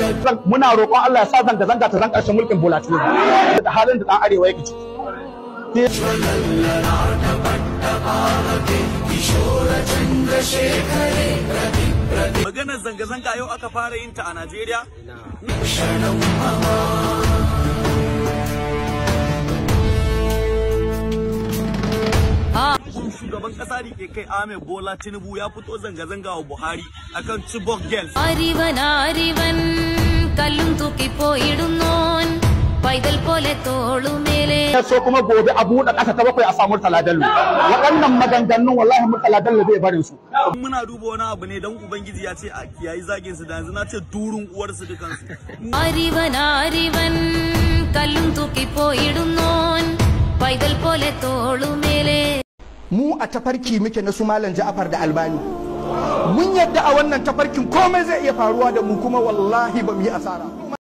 muna roƙon Allah ya sa zanga zanga ta zan ƙarshen mulkin Bola Tinubu da halin da ɗan arewa yake ciki Maganar zanga-zanga yau aka fara yin ta a Najeriya? Shugaban kasa da ke kai Ahmed Bola Tinubu ya fito zanga-zanga wa Buhari akan Chibok Girls. അറിവൻ അറിവൻ കല്ലും തൂക്കിപ്പോയിടുന്നോൻ പൈതൽ പോലെ തോളുമേലെ so kuma gobe a buɗe ƙasa ta bakwai a samu Murtala Bello waɗannan maganganun wallahi Murtala Bello bai barin su Muna duba wani abu ne don Ubangiji ya ce a kiyayi zagin su da yanzu na ce durun uwarsu dukansu. അറിവൻ അറിവൻ കല്ലും തൂക്കിപ്പോയിടുന്നോൻ പൈതൽ പോലെ തോളുമേലെ mu a tafarki muke na su malam Ja'far da Albani mun yadda a wannan tafarkin komai zai iya faruwa da mu kuma wallahi ba mu yi asara